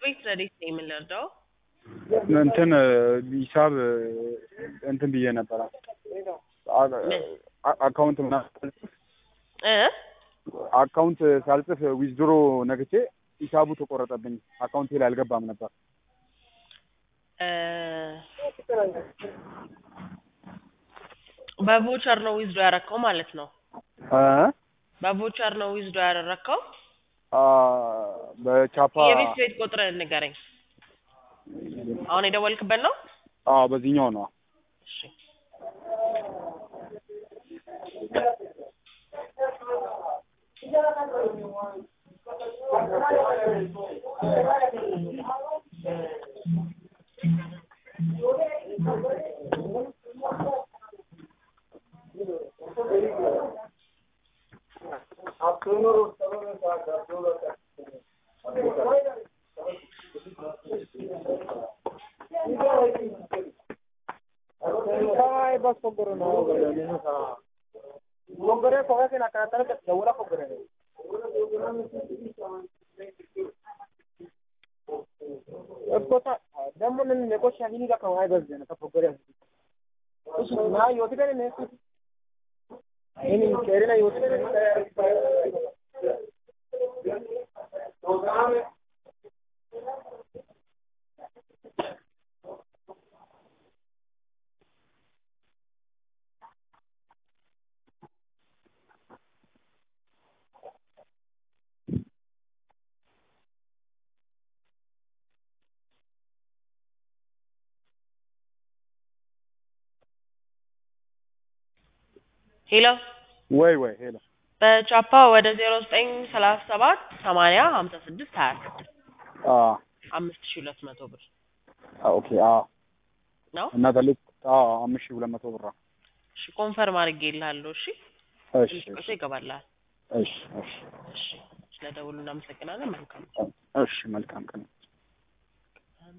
ቤት ረዴት ነኝ የምንረዳው እንትን ሂሳብ እንትን ብዬ ነበረ አ- አካውንት ምናምን እ አካውንት ሳልጽፍ ዊዝድሮ ነግቼ ሂሳቡ ተቆረጠብኝ። አካውንቴ ላይ አልገባም ነበር። እ በቮቸር ነው ዊዝዶ ያረከው ማለት ነው። እ በቮቸር ነው ዊዝዶ ያደረከው። አ በቻፓ የቤት ቤት ቁጥር ንገረኝ። አሁን የደወልክበት ነው? አ በዚህኛው ነው። እሺ ሄሎ ወይ ወይ ሄሎ በቻፓ ወደ ዜሮ ዘጠኝ ሰላሳ ሰባት ሰማንያ ሀምሳ ስድስት ሀያ ስድስት አ አምስት ሺህ ሁለት መቶ ብር አ ኦኬ አ ነው። እና ተልክ አ አምስት ሺህ ሁለት መቶ ብር ነው። እሺ ኮንፈርም አድርጌልሃለሁ። እሺ እሺ ትንሽ ቆይቶ ይገባልሃል። እሺ እሺ እሺ ስለደውሉ እናመሰግናለን። መልካም እሺ መልካም ቀን